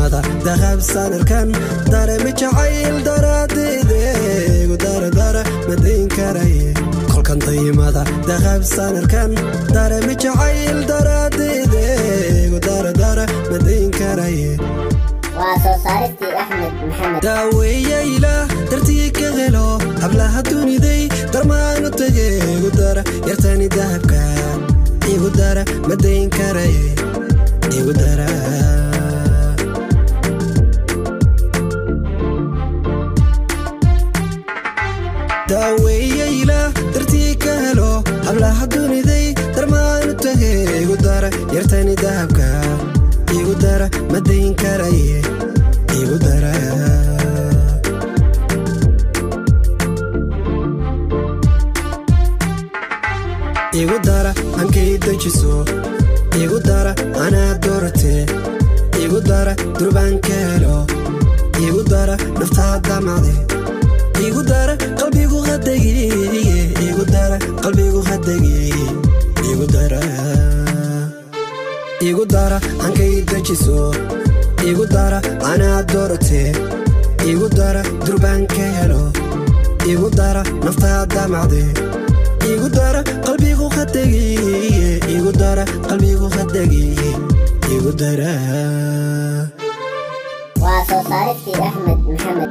dayimada dahab sanarkan daremi jacayl daraadide igu daradara madayn karaye kolkan dayimada dahab sanarkan daremi jacayl daraadide igu daradara madayn karaye waa soo saaristii axmed maxamed daaweeya ilaah dartii ka helo hablaha duniday darmaanu tage igu dara yartani dahabka igu dara madayn karaye igu dara daaweeya ilaah dartii ka helo hablaha duniday darmaanu tage igu dara yartani dahabka igu dara madayn karaye igu dara igu dara hankay dejiso igu dara anaa doorate igu dara durbaanka helo igu dara naftaa damacde igu dara qalbigu hadegiye igu dara qalbigu hadegiye igu dara igu dara hankay dejiso igu dara anaa doorate igu dara durbaanka helo igu dara naftaa damacde igu dara qalbigu hadegiye igu dara qalbigu hadegiye igu dara waa soo saaristii axmed maxamed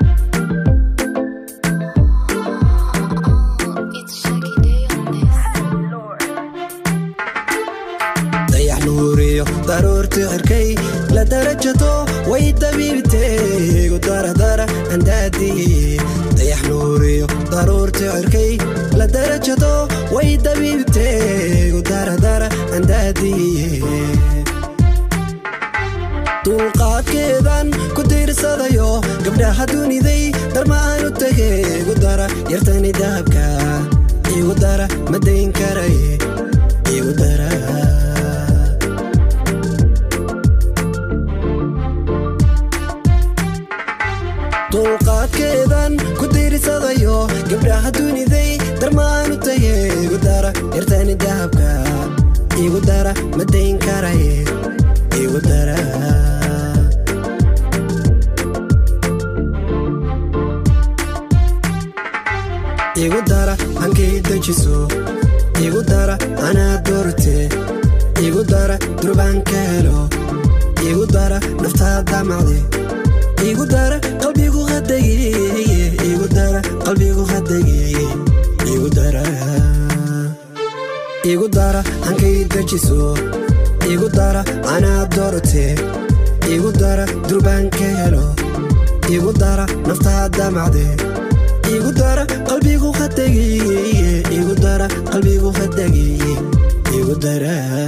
It's Shaggy Day on this. dayax nuuriyo daruurti cirkay la darajato way dabiibtee igu daradara andaadiye dayax nuuriyo daruurti cirkay la darajato way dabiibtee igu daradara andaadiye dulqaadkeedan ku tiirsadayo gabdhaha duniday darmaanu tage igu dara yartani dahabka igu dara madayn karaye igu dara dulqaadkeedan ku tiirsadayo gabdhaha duniday darmaanu tage igu dara yartani dahabka igu dara madayn karaye igu dara igu dara hankay dejiso igu dara anaa doorte igu dara durbaanka helo igu dara naftaa damacde igu dara qalbigu hadegiye igu dara qalbigu hadegiye igu dara igu dara hankay dejiso igu dara anaa doorte igu dara durbaanka helo igu dara naftaa damacde igu dara qalbigu hadegiye igu dara qalbigu hadegiye igu dara